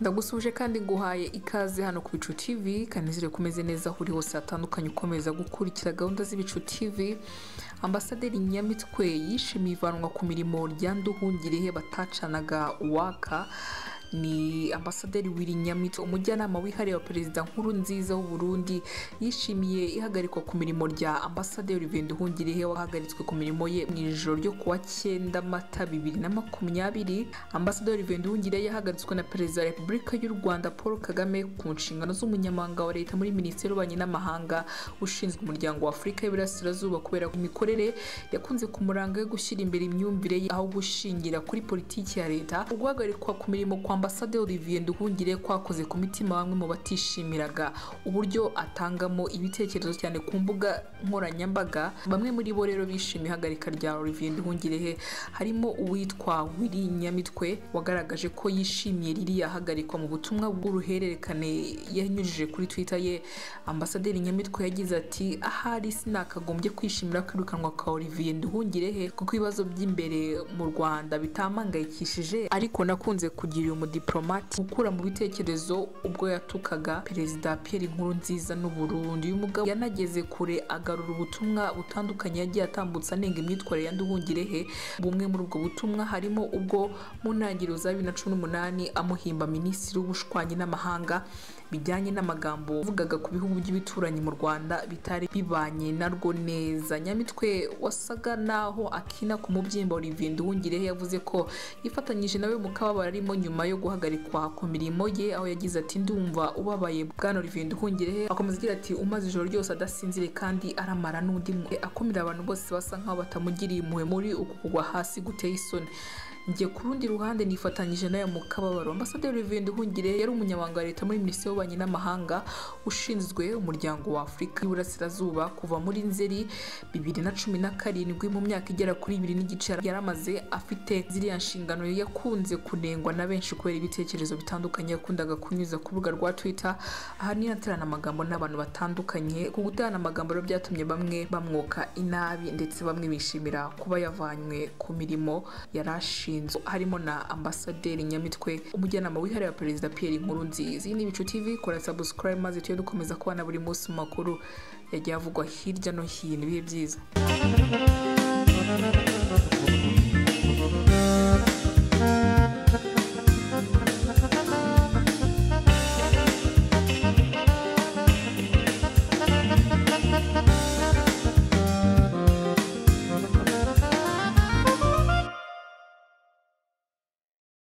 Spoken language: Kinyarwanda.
ndagusuje kandi nguhaye ikaze hano ku bicu tv kanizere ko umeze neza aho uri hose hatandukanye ukomeza gukurikira gahunda z'ibicu tv ambasaderi nyamitwe yishimiye ivanwa ku mirimo rya nduhungirihe batacanaga waka ni ambasaderi wiri nyamitwe umujyanama wihariye wa perezida nkuru nziza w'uburundi yishimiye ihagarikwa ku mirimo rya ambasaderi venda uhungirihe wahagaritswe ku mirimo ye mu ijoro ryo kuwa cyenda mata bibiri na makumyabiri ambasaderi venda uhungirihe yahagaritswe na perezida wa repubulika y'u rwanda paul kagame ku nshingano z'umunyamabanga wa leta muri minisiteri y'ububanyi n'amahanga ushinzwe umuryango wa afurika y'iburasirazuba kubera imikorere yakunze kumuranga yo gushyira imbere imyumvire ye aho gushingira kuri politiki ya leta uguhagarikwa ku mirimo kwa ambasade olivier nduhungire kwakoze ku mitima bamwe mu batishimiraga uburyo atangamo ibitekerezo cyane ku mbuga nkoranyambaga bamwe muri bo rero bishimiye ihagarika rya olivier nduhungirehe harimo uwitwa wiri nyamitwe wagaragaje ko yishimiye ririya hagarikwa mu butumwa bw'uruhererekane yanyujije kuri twitter ye ambasaderi nyamitwe yagize ati ahari sinakagombye kwishimira kwirukanwa kwa olivier nduhungirehe kuko ibibazo by'imbere mu rwanda bitamangayikishije ariko nakunze kugira uyu umudipolomate gukura mu bitekerezo ubwo yatukaga perezida Pierre Nkurunziza n'u Burundi uyu mugabo yanageze kure agarura ubutumwa butandukanye yagiye atambutsa anenga imyitwarire ya Nduhungirehe bumwe muri ubwo butumwa harimo ubwo mu ntangiriro za bibiri na cumi n'umunani amuhimba minisitiri w'ubushwanyi n'amahanga bijyanye n'amagambo uvugaga ku bihugu by'ibituranyi mu rwanda bitari bibanye narwo neza nyamitwe wasaga naho akina ku mubyimba olivier nduhungirehe yavuze ko yifatanyije nawe mu kababaro arimo nyuma yo guhagarikwa ku mirimo ye aho yagize ati ndumva ubabaye bwana olivier nduhungirehe akomeza agira ati umaze ijoro ryose adasinzire kandi aramara n'undi akumira abantu bose basa nk'aho batamugiriye impuhwe muri uku kugwa hasi guteye isoni njye ku rundi ruhande nifatanyije nayo mu kababaro ambasaderi olivier nduhungire yari umunyamabanga wa leta muri minisiteri y'ububanyi n'amahanga ushinzwe umuryango wa afurika y'iburasirazuba kuva muri nzeri bibiri na cumi na karindwi mu myaka igera kuri ibiri n'igice yari amaze afite ziriya nshingano yakunze kunengwa na benshi kubera ibitekerezo bitandukanye yakundaga kunyuza ku rubuga rwa twitter ahanini aterana amagambo n'abantu batandukanye ku guterana amagambo rero byatumye bamwe bamwoka inabi ndetse bamwe bishimira kuba yavanywe ku mirimo yari ashinzwe harimo na ambasaderi nyamitwe umujyanama wihariye wa perezida Pierre Nkurunziza iyi ni ibicu tv kora subscribe maze tujye dukomeza kubona buri munsi mu makuru yagiye avugwa hirya no hino ibihe byiza